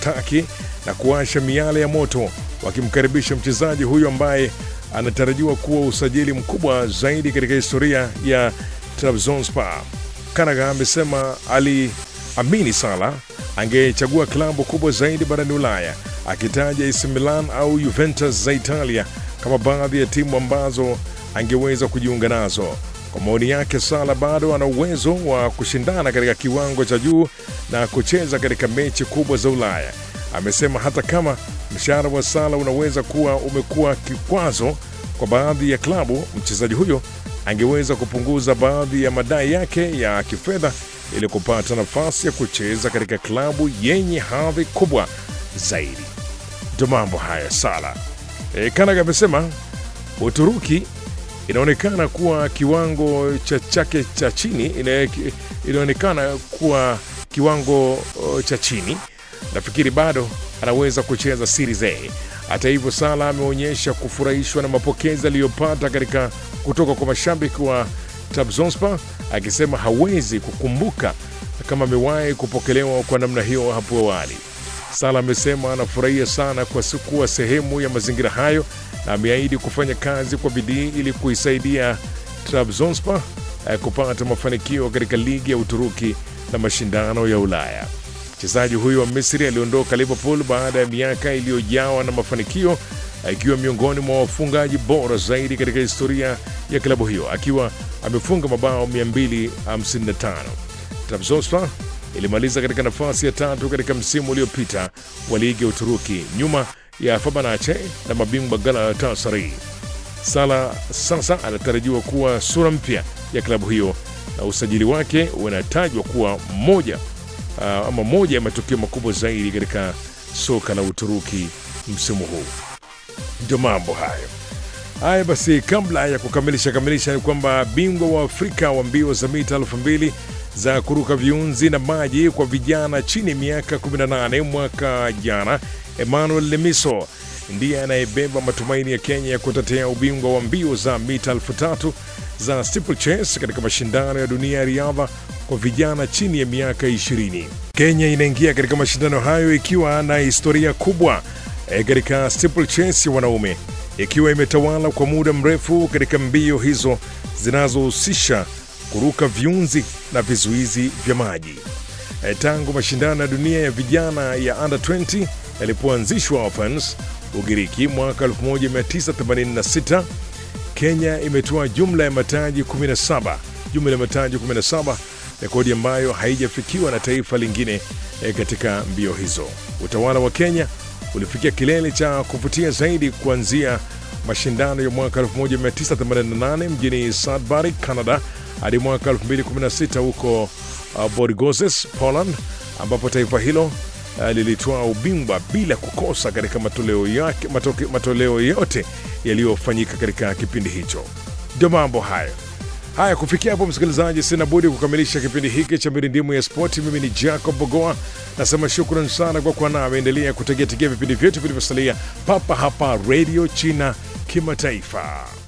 fataki na kuwasha miale ya moto wakimkaribisha mchezaji huyo ambaye anatarajiwa kuwa usajili mkubwa zaidi katika historia ya Trabzonspor. Kanaga amesema aliamini Sala angechagua klabu kubwa zaidi barani Ulaya, akitaja AC Milan au Juventus za Italia kama baadhi ya timu ambazo angeweza kujiunga nazo. Kwa maoni yake, Sala bado ana uwezo wa kushindana katika kiwango cha juu na kucheza katika mechi kubwa za Ulaya. Amesema hata kama mshahara wa Sala unaweza kuwa umekuwa kikwazo kwa baadhi ya klabu, mchezaji huyo angeweza kupunguza baadhi ya madai yake ya kifedha ili kupata nafasi ya kucheza katika klabu yenye hadhi kubwa zaidi. Ndio mambo haya Sala. E, Kanaga amesema Uturuki inaonekana kuwa kiwango cha chake cha chini ina- inaonekana kuwa kiwango uh, cha chini. Nafikiri bado anaweza kucheza Series A. Hata hivyo, Sala ameonyesha kufurahishwa na mapokezi aliyopata katika kutoka kwa mashabiki wa Trabzonspor, akisema hawezi kukumbuka kama amewahi kupokelewa kwa namna hiyo hapo awali. Sala amesema anafurahia sana kwa si- kuwa sehemu ya mazingira hayo na ameahidi kufanya kazi kwa bidii ili kuisaidia Trabzonspor eh, kupata mafanikio katika ligi ya Uturuki na mashindano ya Ulaya. Mchezaji huyo wa Misri aliondoka Liverpool baada ya miaka iliyojawa na mafanikio, akiwa miongoni mwa wafungaji bora zaidi katika historia ya klabu hiyo, akiwa amefunga mabao 255. Trabzonspor ilimaliza katika nafasi ya tatu katika msimu uliopita wa ligi ya Uturuki nyuma ya Fenerbahce na mabingwa Galatasaray. Sala sasa anatarajiwa kuwa sura mpya ya klabu hiyo na usajili wake unatajwa kuwa moja uh, ama moja ya matukio makubwa zaidi katika soka la Uturuki msimu huu. Ndio mambo hayo. Haya basi, kabla ya kukamilisha kamilisha, ni kwamba bingwa wa Afrika wa mbio za mita elfu mbili za kuruka viunzi na maji kwa vijana chini ya miaka 18 mwaka jana, Emmanuel Lemiso ndiye anayebeba matumaini ya Kenya ya kutetea ubingwa wa mbio za mita elfu tatu za steeplechase katika mashindano ya dunia ya riadha kwa vijana chini ya miaka 20. Kenya inaingia katika mashindano hayo ikiwa na historia kubwa eh, katika steeplechase ya wanaume ikiwa imetawala kwa muda mrefu katika mbio hizo zinazohusisha kuruka viunzi na vizuizi vya maji. Eh, Tangu mashindano ya dunia ya vijana ya under 20 yalipoanzishwa Athens, Ugiriki mwaka 1986, Kenya imetoa jumla ya mataji 17, jumla ya mataji 17, rekodi ambayo haijafikiwa na taifa lingine eh, katika mbio hizo. Utawala wa Kenya ulifikia kilele cha kuvutia zaidi kuanzia mashindano ya mwaka 1988 mjini Sudbury, Canada hadi mwaka 2016 huko uh, Borgoses, Poland, ambapo taifa hilo uh, lilitoa ubingwa bila kukosa katika matoleo, yake, matoke, matoleo yote yaliyofanyika katika kipindi hicho. Ndio mambo hayo. Haya, kufikia hapo msikilizaji, sina budi kukamilisha kipindi hiki cha mirindimu ya spoti. Mimi ni Jacob Bogoa, nasema shukran sana kwa kuwa nami. Endelea kutegeategea vipindi vyetu vilivyosalia papa hapa Radio China Kimataifa.